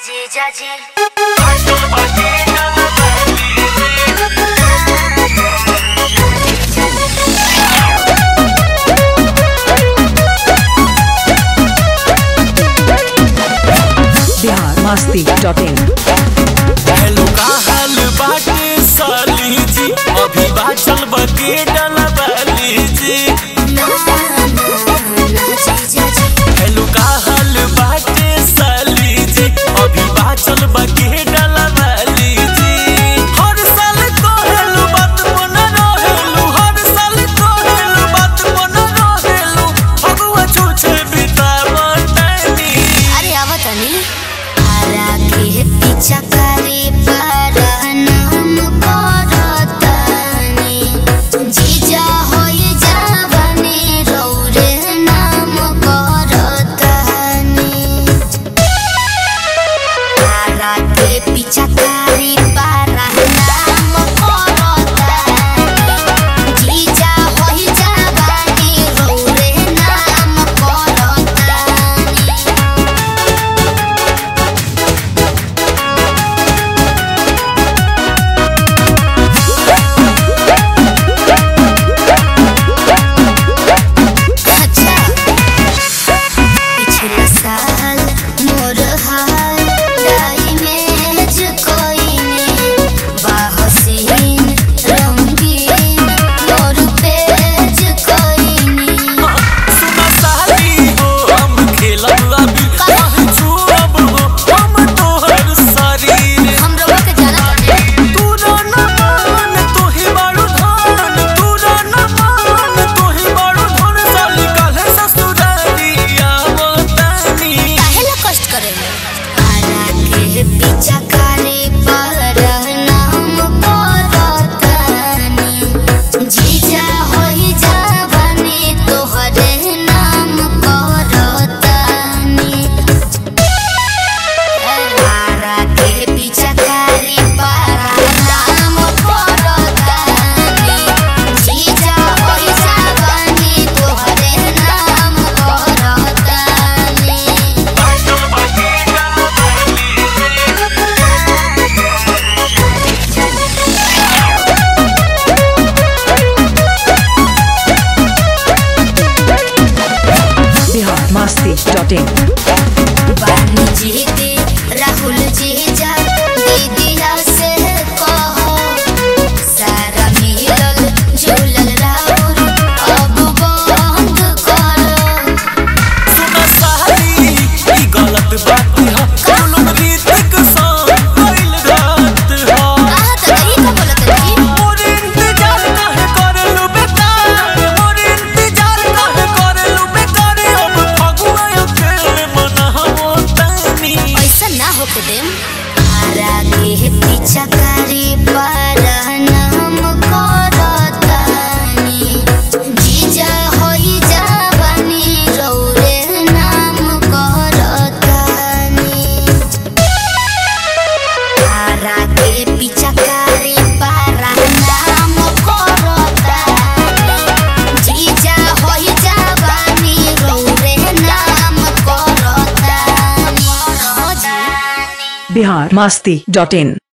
जीजा जी बिहार मस्ती डॉट इन हेलो का हाल बाटे साली जी अभी बाचल बके डलबली जी हेलो का हाल बाटे साली जी अभी बाचल बके डलबली जी हर साल कहेलु बात मन रहेलु हर साल कहेलु बात मन रहेलु भगवा छूछे बितावतनी अरे आवा तनी आरा के पीछा करे पर नाम करतनी जीजा होई जावने रौरे नाम करतनी आरा के पीछा करे पर नाम करतनी जीजा होई जावने रौरे नाम करतनी अच्छा पिछले साल मोर हाल डाइमेज कोइने बाहसीन रंगीन मोर पेज कोइने सुना साली हो हम खेलब अभी कहीं छुअब हो हम तोहर शरीर हम लोग के जाना चाहते तू ना मान तू ही बाड़ू धान तू ना मान तू ही बाड़ू धान साली काहे ससुरारिया बतानी काहे ला कष्ट करे आरा के पीछा करे पर नाम करतनी जीजा होई जावने तोहरे नाम करतनी आरा के पीछा करे पर नाम करतनी जीजा होई जावने तोहरे नाम करतनी बिहार मस्ती डॉट इन बानी जीते राहुल जीजा दीदिया से कहो सारा मिलल झूलल राहुल अब बंद करो सुना साली ई गलत बात है कुलुम रीतिक संग कइल रात है कहा तो नहीं का बोलत जी मोर इंतजार काहे करलू बेकार मोर इंतजार काहे करलू बेकार अब फगुआ अकेले मनावो तनी ऐसा ना हो के देम आरा के पीछा करे पर नाम करतनी जीजा होई जावनी रौरे नाम करतनी आरा के पीछा करे पर नाम करतनी जीजा होई जावनी रौरे नाम करतनी बिहार मस्ती डॉट इन